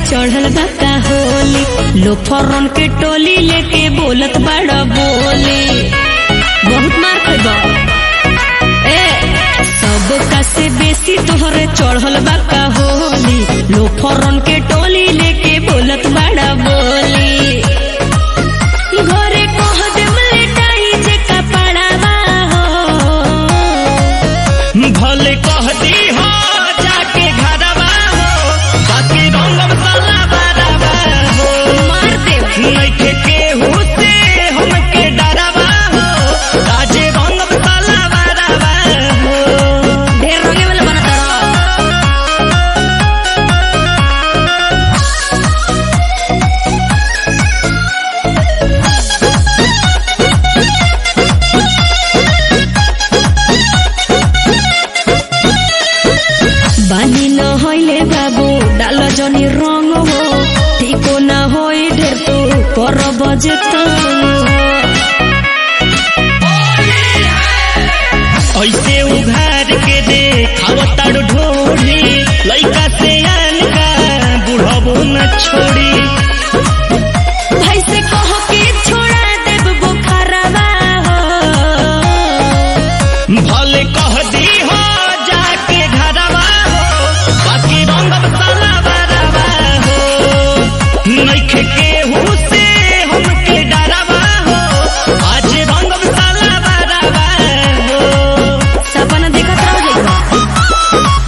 चढ़ल बा का होली लोफरन के टोली लेके बोलत बड़ा बोली बहुत मार खइबा ए सब का से बेसी तोहरे चढ़ल बा का होली लोफरन के टोली लेके बोलत बड़ा बोली घरे कह देम लेटाई जे कपड़ावा हो भले कह दी हो जाके घरवा हो बाकी रंगम साला बराबा हो मार देव नइखे केहू से हमके डरावा हो ताजे रंगम साला बराबा हो ढेर रंगे वाला बनत रह बानी न होइले बाबू डाल जनी रंग हो ठीको न होई ढेर तू कर बजे ऐसे उघार के दे खावताड़ ढोली लइका से आन का बुढ़बो न छोड़ी भाई से कह के छोड़ा देब बुखारवा हो भले कह दी हो जाके घरवा हो बाकी रंगम साला बराबा हो नइखे केहू से हमके डरावा हो आज रंगम साला बराबा हो सपना देखत रह जाइबा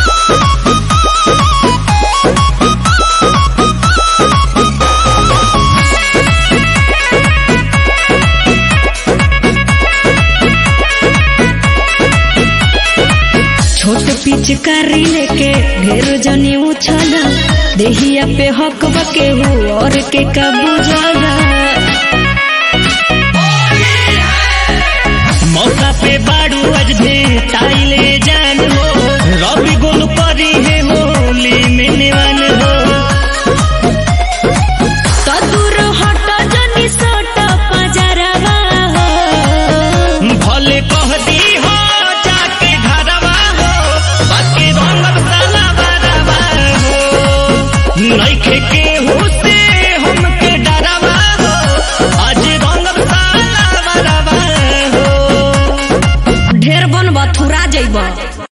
छोट पिचकारी लेके ढेर जनी उछल देहिया पे हक बके हु और के कबू जगा मौका पे बाड़ू आज दे ताइले जान हो रवि गोल परी है होली में निवान हो तो दूर हट जनी सट पजरवा हो भले कह दी हो जाके घरवा हो बाकी रंगम साला बराबा हो नइखे केहू से हमके डरावा हो आज रंगम साला बराबा हो ढेर बन बथुरा जइबा